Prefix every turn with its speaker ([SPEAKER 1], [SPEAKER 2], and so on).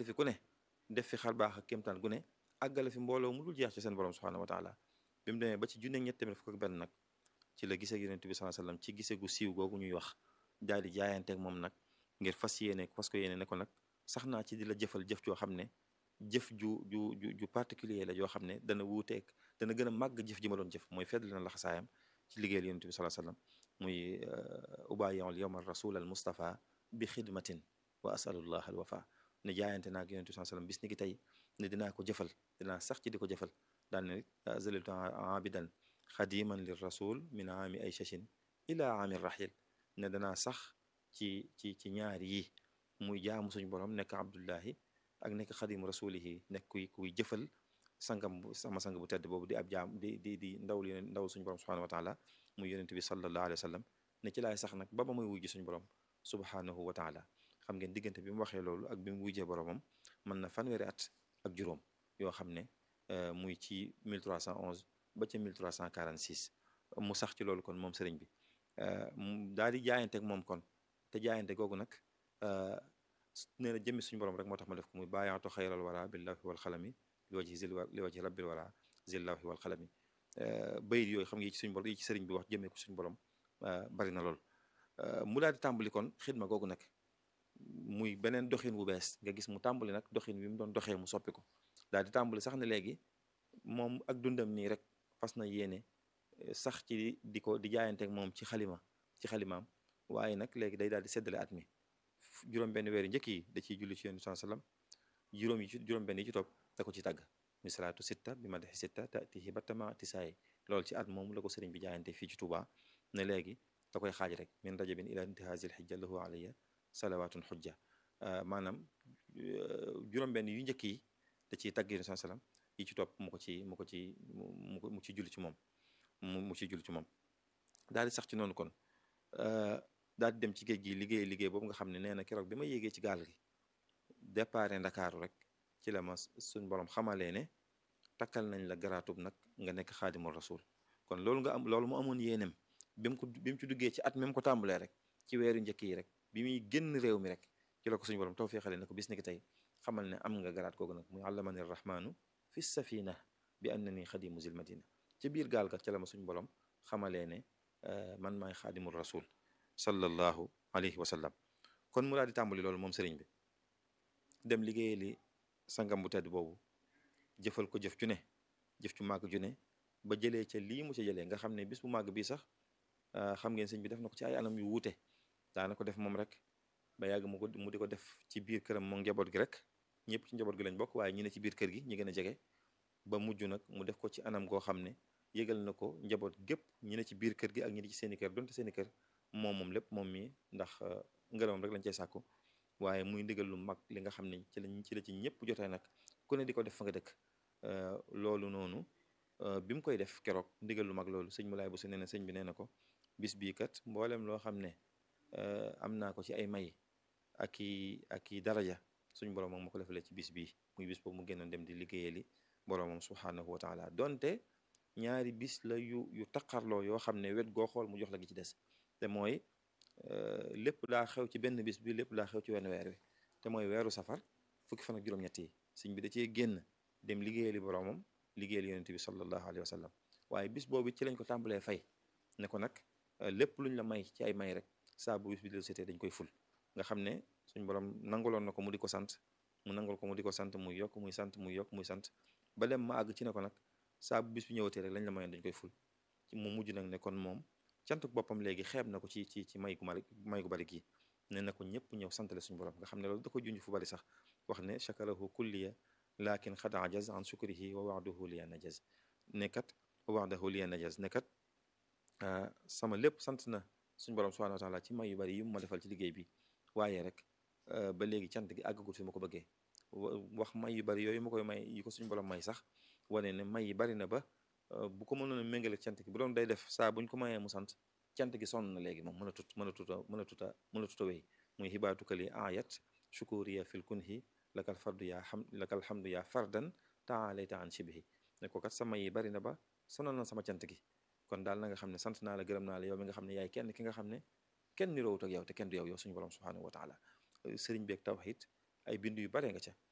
[SPEAKER 1] tàmbali fi ku ne def fi xar baax ak kéemtaan gu ne àggale fi mbooloo mu dul jeex ci seen borom subhanahu wa taala bi mu demee ba ci junne ñett tamit fukk ak benn nag ci la gisee yonent bi sallallahu alayhi wasallam ci gisee gu siiw googu ñuy wax daal di jaayanteeg moom nag ngir fas yéene fas ko yéene ne ko nag sax naa ci di la jëfal jëf joo xam ne jëf ju ju ju ju particulier la joo xam ne dana wuuteeg dana gën a màgg jëf ji ma doon jëf mooy fedd na laxasaayam ci liggéeyal yonent bi sallallahu alayhi wasallam muy ubayiul yawma rasul al mustafa bi xidmatin wa asalullah al wafa ne jaayante naag yonent bi sallallahu alayhi wasallam bis ni ki tey ne dinaa ko jëfal dinaa sax ci di ko jëfal daal ne zaliltu abidan xadiman lir rasul min aami ay chachin ila aami rahil ne danaa sax ci ci ci ñaar yi muy jaamu suñu borom nekk abdullahi ak nekk xadimu rasulihi nekk kuy kuy jëfal sangam bu sama sang bu tedd boobu di ab jaam di di di ndaw li ndaw suñu borom subhanahu wa taala muy yonent bi sallallahu alayhi wa sallam ne ci laay sax nag ba ba muy wujji suñu borom subhanahu wa taala xam ngeen diggante bi mu waxee loolu ak bi mu wujjee boromam mën na fanweeri at ak juróom yoo xam ne muy ci 1311 ba ca 1346 mu sax ci loolu kon moom sëriñ bi daal di jaayante ak moom kon te jaayante googu nag nee na jëmmi suñu borom rek moo tax ma def ko muy bàyyaatu xayral wara billahi wal xalami li wajhi zil li wajhi rabbil wara zillahi wal xalami bayit yooyu xam nga yi ci suñu borom yi ci sëriñ bi wax jëmee ko suñu borom bari na lool mu daal di tàmbali kon xidma googu nag muy beneen doxin bu bees nga gis mu tàmbali nag doxin wi mu doon doxee mu soppi ko daal di tàmbali sax ne léegi moom ak dundam nii rek fas na yéene sax ci di ko di jaayanteeg moom ci xalima ci xalimaam waaye nag léegi day daal di seddale at mi juróom benn weeri njëkk yi da ciy julli ci yonent bi sallam juróom yi ci juróom benn yi ci topp da ko ci tàgg mi salaatu sitta bi ma dexi sitta tatihi battama tisaay loolu ci at moom la ko sëriñ bi jaayante fii ci Touba ne léegi da koy xaaj rek min rajabin ila intihazil xijja lahu alayya salawatun xujja maanaam juróom benn yu njëkk yi da ciy tàgg yonent bi sallam yi ci topp mu ko ci mu ko ci mu mu ci julli ci moom mu mu ci julli ci moom daal di sax ci noonu kon daal di dem ci géej gi liggéey liggéey boobu nga xam ne nee na keroog bi ma yéegee ci gaal gi déparé ndakaaru rek ci la ma suñ borom xamalee ne takkal nañ la garaatub nag nga nekk xaadimul rasul kon loolu nga am loolu mu amoon yéenem bi mu ko bi mu ci duggee ci at mi mu ko tàmbalee rek ci weeru njëkk yi rek bi muy génn réew mi rek ci la ko suñu borom tawfeexale ne ko bis ni ki tey xamal ne am nga garaat googu nag muy allamani rahmaanu fi safina bi annani xadimu zil madina ci biir gaal ga ca la ma suñu borom xamalee ne man maay xaadimul rasul sallallahu alayhi wa sallam kon mu daal di tàmbali loolu moom sëriñ bi dem liggéeyee li sangam bu tedd boobu jëfal ko jëf ju ne jëf ju màgg ju ne ba jëlee ca lii mu ca jëlee nga xam ne bis bu màgg bii sax xam ngeen sëñ bi def na ko ci ay anam yu wuute daana ko def moom rek ba yàgg mu ko mu di ko def ci biir këram moom njaboot gi rek ñëpp ci njaboot gi lañ bokk waaye ñi ne ci biir kër gi ñi gën a jege ba mujj nag mu def ko ci anam goo xam ne yëgal na ko njaboot gépp ñi ne ci biir kër gi ak ñi ne ci seeni kër donte seeni kër moom moom lépp moom mii ndax ngërëmam rek lañ cey sàkku waaye muy ndigal lu mag li nga xam ne ci lañ ci la ci ñëpp jotee nag ku ne di ko def fa nga dëkk loolu noonu bi mu koy def keroog ndigal lu mag loolu sëñ Moulay Bousso nee na sëñ bi nee na ko bis bii kat mboolem loo xam ne am naa ko ci ay may ak i ak i daraja suñ borom moom ma ko defalee ci bis bii muy bis boobu mu génnoon dem di liggéeyali boromam subhanahu wa taala donte ñaari bis la yu yu taqarloo yoo xam ne wet goo xool mu jox la gi ci des te mooy lépp daa xew ci benn bis bi lépp daa xew ci wenn weer wi te mooy weeru safar fukki fan ak juróom-ñett yi sëñ bi da cee génn dem liggéeyali boromam liggéeyali yonent bi sallallahu alayhi wa sallam waaye bis boobu ci lañ ko tàmbalee fay ne ko nag lépp luñ la may ci ay may rek saa bu bis bi del seetee dañ koy ful nga xam ne suñ borom nanguloon na ko mu di ko sant mu nangul ko mu di ko sant muy yokk muy sant muy yokk muy sant ba dem ma àgg ci ne ko nag saa bu bis bi ñëwatee rek lañ la mayoon dañ koy ful mu mujj nag ne kon moom cantuk boppam léegi xeeb na ko ci ci ci may gu mari may gu bari gi ne na ko ñëpp ñëw santale suñu borom nga xam ne loolu da ko junj fu bari sax wax ne chakarahu kulliya lakin xad ajaz an shukrihi wa waxdahu liya najaz ne kat wa waxdahu liya najaz ne kat sama lépp sant na suñu borom subhanahu wa taala ci may yu bari yi mu ma defal ci liggéey bi waaye rek ba léegi cant gi àggagul fi ma ko bëggee wax may yu bari yooyu ma koy may yi ko suñu borom may sax wane ne may yi bari na ba bu ko mënoon a méngale cant gi bu doon day def saa buñ ko mayee mu sant cant gi sonn na léegi moom mën a tut mën a tuta mën a tuta mën a tuta wéy muy xibaatukali ayat shukuriya fil kunhi lakal fardu yaa xam lakal hamdu yaa fardan taalayta an shibihi ne ko kat sama yi bari na ba sonal na sama cant gi kon daal na nga xam ne sant naa la gërëm naa la yow mi nga xam ne yaay kenn ki nga xam ne kenn niroowut ak yow te kenn du yow yow suñu borom subhanahu wa taala sëriñ beeg tawhid ay bind yu bare nga ca